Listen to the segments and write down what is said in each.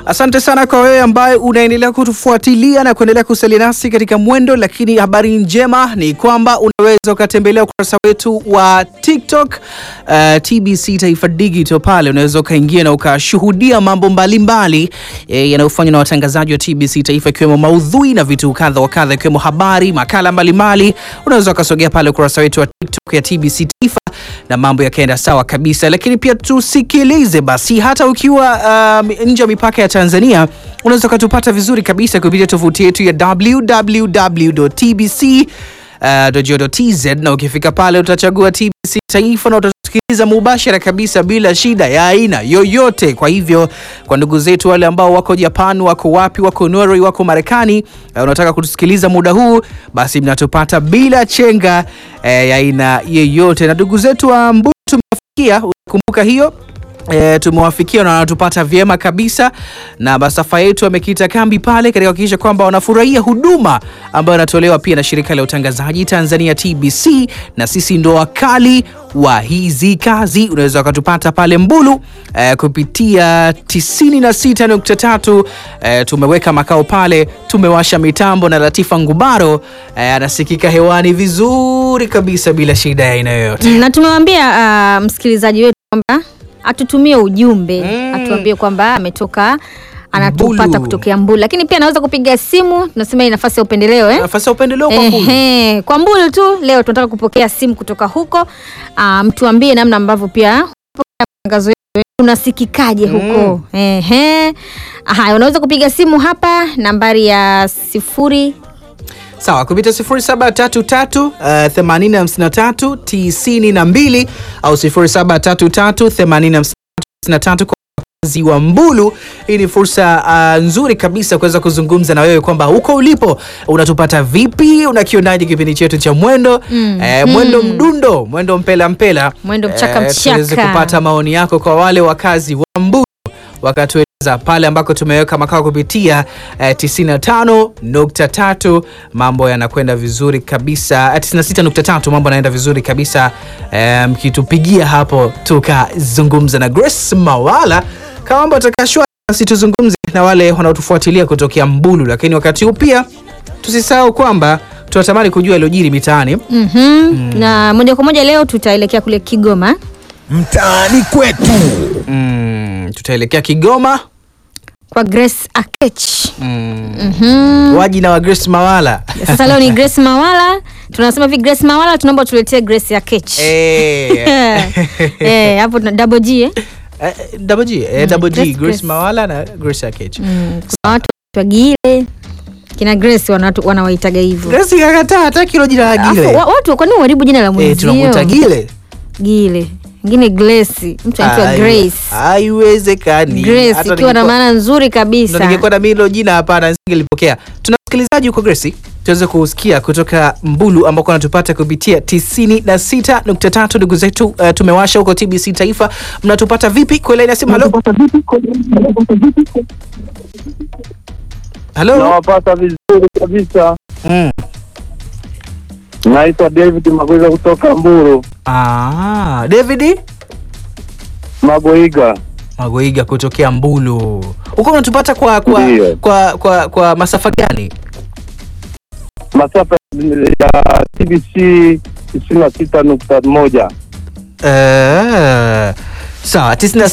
Asante sana kwa wewe ambaye unaendelea kutufuatilia na kuendelea kusalia nasi katika mwendo, lakini habari njema ni kwamba unaweza ukatembelea ukurasa wetu wa TikTok uh, TBC Taifa Digital. Pale unaweza ukaingia na ukashuhudia mambo mbalimbali eh, yanayofanywa na watangazaji wa TBC Taifa, ikiwemo maudhui na vitu kadha wa kadha, ikiwemo habari, makala mbalimbali. Unaweza ukasogea pale ukurasa wetu wa TikTok ya TBC Taifa na mambo yakaenda sawa kabisa, lakini pia tusikilize basi, hata ukiwa um, nje ya mipaka ya Tanzania unaweza ukatupata vizuri kabisa kupitia tovuti yetu ya www.tbc.go.tz na ukifika pale utachagua TBC Taifa na utasikiliza mubashara kabisa bila shida ya aina yoyote. Kwa hivyo kwa ndugu zetu wale ambao wako Japan, wako wapi, wako Norway, wako Marekani, uh, unataka kutusikiliza muda huu, basi mnatupata bila chenga eh, ya aina yeyote. Na ndugu zetu wa Mbuyu tumewafikia, unakumbuka hiyo E, tumewafikia na wanatupata vyema kabisa, na masafa yetu wamekita kambi pale katika kuhakikisha kwamba wanafurahia huduma ambayo inatolewa pia na shirika la utangazaji Tanzania TBC, na sisi ndo wakali wa hizi kazi. Unaweza wakatupata pale Mbulu e, kupitia 96.3 e, tumeweka makao pale, tumewasha mitambo na Latifa Ngubaro e, anasikika hewani vizuri kabisa bila shida ya aina yoyote. na tumewambia uh, msikilizaji wetu kwamba atutumie ujumbe Mm. atuambie kwamba ametoka anatupata Mbulu. kutokea Mbulu, lakini pia anaweza kupiga simu. Tunasema hii nafasi ya upendeleo eh? Nafasi ya upendeleo kwa Mbulu. Ehe, kwa Mbulu tu leo tunataka kupokea simu kutoka huko. Uh, mtuambie namna ambavyo pia kupokea matangazo yetu unasikikaje huko. Ehe. Haya, unaweza kupiga simu hapa nambari ya sifuri Sawa, kupita 0733 uh, 853 92 au 0733 853 kwa wakazi wa Mbulu. Hii ni fursa uh, nzuri kabisa kuweza kuzungumza na wewe kwamba huko ulipo unatupata vipi, unakionaje kipindi chetu cha mwendo Mm. eh, mwendo mdundo, mwendo mpela mpela, Mwendo mchaka Eh, tuweze mchaka. kupata maoni yako kwa wale wakazi wa Mbulu wakatueleza pale ambako tumeweka makao kupitia eh, 95.3 mambo yanakwenda vizuri kabisa eh, 96.3 mambo yanaenda vizuri kabisa eh, mkitupigia hapo tukazungumza na Grace Mawala kama mambo atakashwa basi tuzungumze na wale wanaotufuatilia kutokea Mbulu, lakini wakati huu pia tusisahau kwamba tunatamani kujua yaliyojiri mitaani. Mhm. na moja kwa moja leo tutaelekea kule Kigoma mtaani kwetu. Mm, tutaelekea Kigoma kwa Grace Akech. mm. Mhm. waji na wa Grace Mawala Sasa leo ni Grace Mawala, tunasema hivi Grace Mawala, tunaomba tuletee Grace Akech. Eh. Eh, hapo tuna double G eh? Eh, Double G, eh, Double G, Grace, Grace Grace. Mawala na Grace Akech. Mm, kuna watu wagile kina Grace wanatu- wanawaitaga hivyo. Grace kakataa hata kilo jina la Alafu, Gile. wa- watu kwani uharibu jina la Eh, mwenzio? tunamuita Gile. Gile. Ngine Grace, mtu anaitwa Ai- Grace. Haiwezekani. Grace Hata ikiwa na ningekuwa- maana nzuri ndo kabisa. ningekuwa na mimi hilo jina hapana nisingelipokea. Tuna msikilizaji huko Grace, tuweze kusikia kutoka Mbulu ambako anatupata kupitia 96.3 ndugu zetu uh, tumewasha huko TBC Taifa. Mnatupata vipi? Kwa line ya simu. Halo. Halo. Nawapata vizuri kabisa. Mm. Naitwa David Magweza kutoka Mburu Ah, David Magoiga. Magoiga kutokea Mbulu. Huko unatupata kwa kwa, Ndiyo. kwa kwa kwa masafa gani? Masafa ya TBC tisini na sita nukta moja. Eh, sawa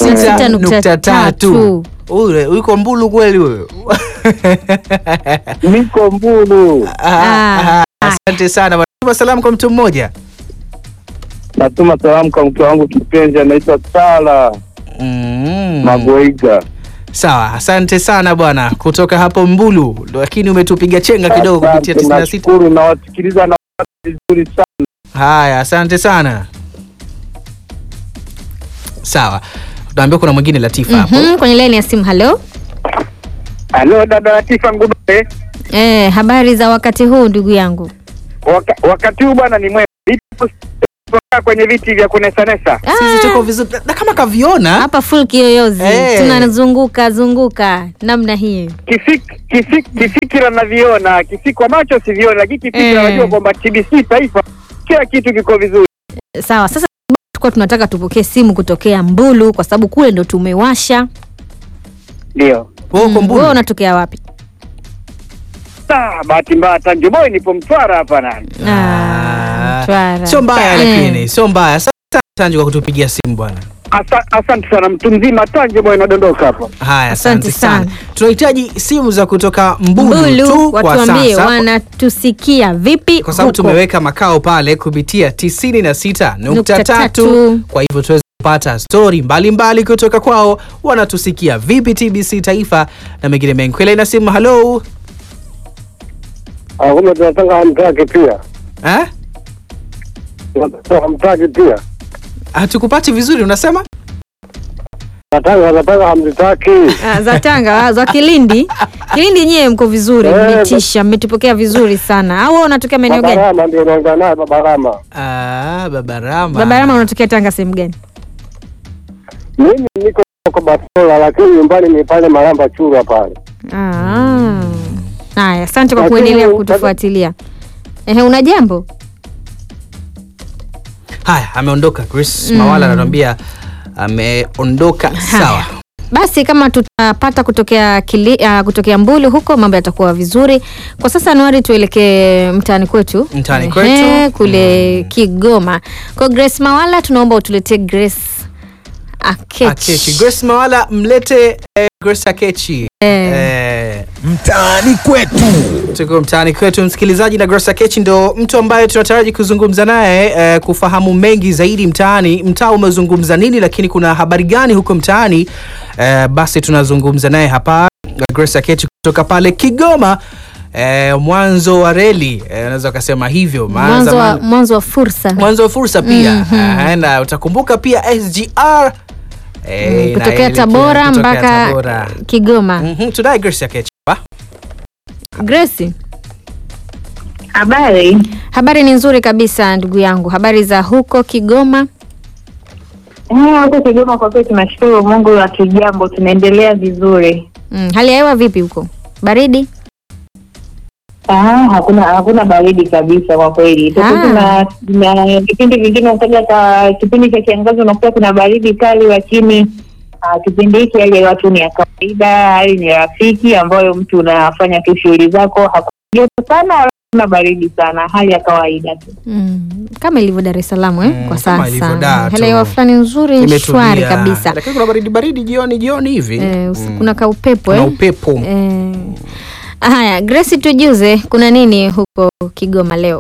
96.3. Ule uko Mbulu kweli huyo? Niko Mburu, Ah, ah, Asante sana. bwana. Tuma salamu kwa mtu mmoja. natuma salamu kwa mke wangu kipenzi anaitwa Sala Mm. Magoiga. Sawa, asante sana bwana kutoka hapo Mbulu, lakini umetupiga chenga kidogo kupitia Asante, 96. nashukuru nawasikiliza na vizuri sana. Haya, asante sana. Sawa, tunaambia kuna mwingine Latifa hapo. Mhm, kwenye line ya simu. Halo. Halo dada Latifa Ngudore, Eh, habari za wakati huu ndugu yangu? Waka, wakati huu bwana ni mwema. Kutoka kwenye viti vya kunesanesa Sisi tuko vizuri na kama kaviona Hapa full kiyoyozi. Eh. Tunazunguka zunguka namna hii. Kifik, kifik, kifikira naviona, kifikwa macho siviona, lakini kifikira Eh. najua kwamba TBC taifa kila kitu kiko vizuri. Sawa, sasa tulikuwa tunataka tupokee simu kutokea Mbulu kwa sababu kule ndo tumewasha. Ndio Wewe uko Mm, Mbulu? wewe unatokea wapi? Ah, bahati mbaya Tanjo Boy nipo Mtwara hapa nani. Ah, Mtwara. Sio mbaya Eh. lakini, sio mbaya. Asante Tanju kwa kutupigia simu bwana. Asa, asante sana mtu mzima Tanjo Boy nadondoka hapa. Haya, asante Asante sana. sana. Tunahitaji simu za kutoka Mbulu, Mbulu tu kwa watuambie sasa. wanatusikia vipi kwa sababu huko? tumeweka makao pale kupitia 96.3 Nukta tatu. kwa hivyo tuweze kupata stori mbalimbali kutoka kwao, wanatusikia vipi TBC Taifa na mengine mengi. Kwela na simu, halo Ah, kumbe tunataka hamtaki pia, eh? Tunataka hamtaki pia, Hatukupati vizuri, unasema nataka nataka hamzitaki. Ah, za Tanga, za Kilindi. Kilindi nyewe mko vizuri, Eh, mmetisha, mmetupokea vizuri sana. Au wewe unatokea maeneo gani? Babarama ndio naongea naye Babarama. ah, Babarama. Babarama unatokea Tanga sehemu gani? Mimi niko kwa Basola, lakini nyumbani ni pale Maramba Churwa pale. Ah. Haya, asante kwa Lakini- kuendelea kutufuatilia. Ehe, una jambo? Haya, ameondoka Chris Mawala anatuambia ameondoka. Sawa, Basi kama tutapata kutokea kili, uh, kutokea Mbulu huko mambo yatakuwa vizuri. Kwa sasa Anuari, tuelekee mtaani kwetu Mtaani Ehe, kwetu. kule Kigoma. Kwa Grace Mawala tunaomba utuletee Grace Akechi. Akechi. Grace Mawala mlete eh, Grace Akechi Eh. eh, Mtaani kwetu. tuko mtaani kwetu msikilizaji, na Grace Akechi ndo mtu ambaye tunataraji kuzungumza naye eh, kufahamu mengi zaidi mtaani. Mtaa umezungumza nini, lakini kuna habari gani huko mtaani? Eh, basi tunazungumza naye hapa Grace Akechi kutoka pale Kigoma. Eh, mwanzo wa reli eh, unaweza ukasema hivyo maana Mwanzo wa, zamani- mwanzo wa fursa mwanzo wa fursa pia Mhm. Eh, na utakumbuka pia SGR eh, Mm, kutokea inaelekea Tabora kutokea mpaka Tabora. Kigoma. Mhm, tunaye Grace Akechi hapa. Grace, Habari. habari ni nzuri kabisa ndugu yangu. Habari za huko Kigoma? Eh, Huko Kigoma kwa kweli tunashukuru Mungu wa kijambo, tunaendelea vizuri. Mm, hali ya hewa vipi huko? Baridi? Ah, hakuna hakuna baridi kabisa kwa kweli. Tofauti Ah. na na kipindi vingine ukaja ka kipindi cha kiangazi unakuta kuna baridi kali, lakini ah, kipindi hiki hali ya hewa tu ni ya kawaida, hali ni rafiki ambayo mtu unafanya tu shughuli zako, hakuna joto sana wala hakuna baridi sana, hali ya kawaida tu. Mm, kama ilivyo Dar es Salaam eh, Mm, kwa kama ilivyo sasa. Dar Hali ya hewa tu. fulani nzuri Imetulia. shwari kabisa. Lakini kuna baridi baridi jioni jioni hivi. Eh, usi- Mm. kuna kaupepo Kuna eh. upepo. Eh. Haya, Grace tujuze kuna nini huko Kigoma leo?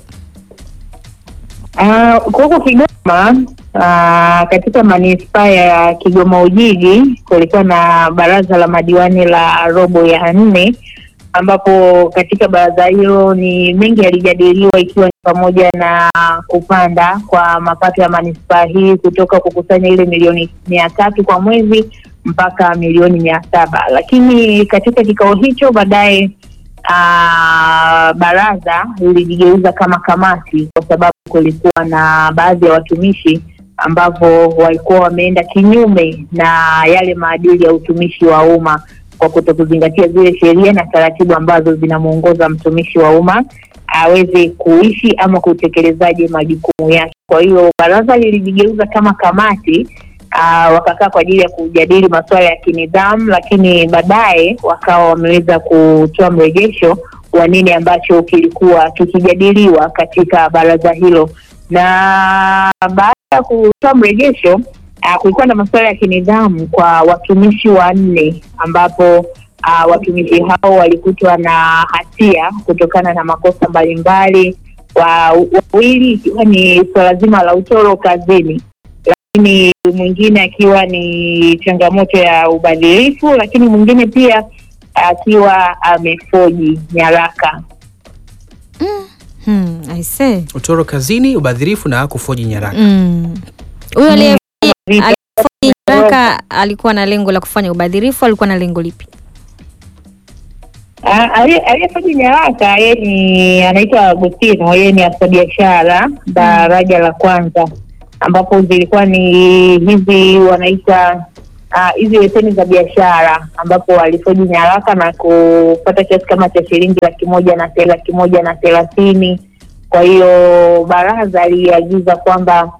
Ah, huko Kigoma ah, katika manispaa ya Kigoma Ujiji kulikuwa na baraza la madiwani la robo ya nne, ambapo katika baraza hilo ni mengi yalijadiliwa, ikiwa ni pamoja na kupanda kwa mapato ya manispaa hii kutoka kukusanya ile milioni mia tatu kwa mwezi mpaka milioni mia saba lakini katika kikao hicho baadaye ah, baraza lilijigeuza kama kamati kwa sababu kulikuwa na baadhi ya watumishi ambavyo walikuwa wameenda kinyume na yale maadili ya utumishi wa umma kwa kuto kuzingatia zile sheria na taratibu ambazo zinamwongoza mtumishi wa umma aweze kuishi ama kutekelezaje majukumu yake. Kwa hiyo baraza lilijigeuza kama kamati uh, wakakaa kwa ajili ya kujadili masuala ya kinidhamu, lakini baadaye wakawa wameweza kutoa mrejesho wa nini ambacho kilikuwa kikijadiliwa katika baraza hilo, na baada ya kutoa mrejesho uh, kulikuwa na masuala ya kinidhamu kwa watumishi wanne ambapo uh, watumishi hao walikutwa na hatia kutokana na makosa mbalimbali, wa- wawili ikiwa ni suala zima la utoro kazini lakini mwingine akiwa ni changamoto ya ubadhirifu, lakini mwingine pia akiwa amefoji nyaraka. Hmm, I say. Utoro kazini, ubadhirifu na kufoji nyaraka. Mm. Huyo aliye Vita- aliyefoji nyaraka alikuwa na lengo la kufanya ubadhirifu, alikuwa na lengo lipi? Ah, aliye- aliyefoji nyaraka yeye ni anaitwa Agustino, yeye ni afisa biashara daraja la kwanza, ambapo zilikuwa ni hizi wanaita ah, hizi leseni za biashara, ambapo alifoji nyaraka na kupata kiasi kama cha shilingi laki moja na laki moja na thelathini. Kwa hiyo baraza liliagiza kwamba